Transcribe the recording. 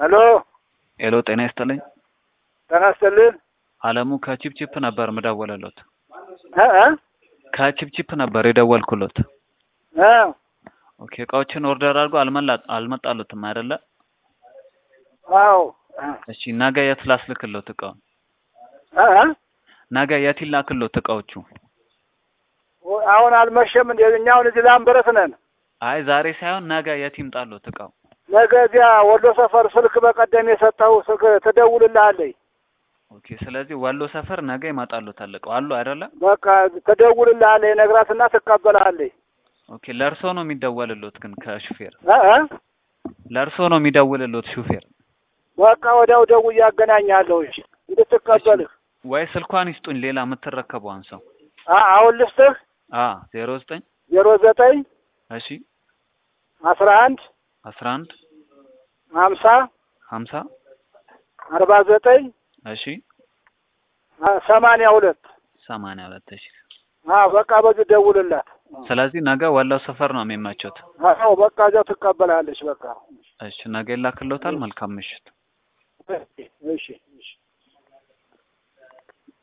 ሄሎ ሄሎ፣ ጤና ይስጥልኝ። ጤና ይስጥልን። አለሙ ከቺፕቺፕ ነበር ምደወለሎት። እ እ ከቺፕቺፕ ነበር የደወልኩሎት። እ ኦኬ፣ እቃዎችን ኦርደር አድርጎ አልመላ አልመጣሉትም አይደለ? አዎ እሺ፣ ነገ የት ላስልክሎት እቃውን? እ እ ነገ የት ይላክሎት እቃዎቹ? አሁን አልመሸም እንዴ? እኛ አሁን እዚህ ላምበረት ነን። አይ ዛሬ ሳይሆን ነገ የት ይምጣሎት እቃው? ነገ እዚያ ወሎ ሰፈር ስልክ በቀደም የሰጠው ስልክ ትደውልልሃለች። ኦኬ፣ ስለዚህ ወሎ ሰፈር ነገ ይመጣሎታል እቃው አሉ አይደለ? በቃ ትደውልልሃለች፣ ነግራትና ትቀበልሃለች። ኦኬ፣ ለእርሶ ነው የሚደወልሎት ግን ከሹፌር እ እ ለእርሶ ነው የሚደውልሎት ሹፌር በቃ ወዲያው ደውዬ አገናኝሃለሁ እሺ፣ እንድትቀበልህ። ወይ ስልኳን ይስጡኝ ሌላ የምትረከበውን ሰው አ- አሁን ልስጥህ አ ዜሮ ዘጠኝ ዜሮ ዘጠኝ እሺ አስራ አንድ አስራ አንድ ሀምሳ ሀምሳ አርባ ዘጠኝ እሺ ሰማንያ ሁለት ሰማንያ ሁለት እሺ አዎ በቃ በዚህ ደውልላት። ስለዚህ ነገ ወሎ ሰፈር ነው የሚመቾት አዎ በቃ እዚያው ትቀበላለች። በቃ እሺ ነገ ይላክሎታል መልካም ምሽት እሺ እሺ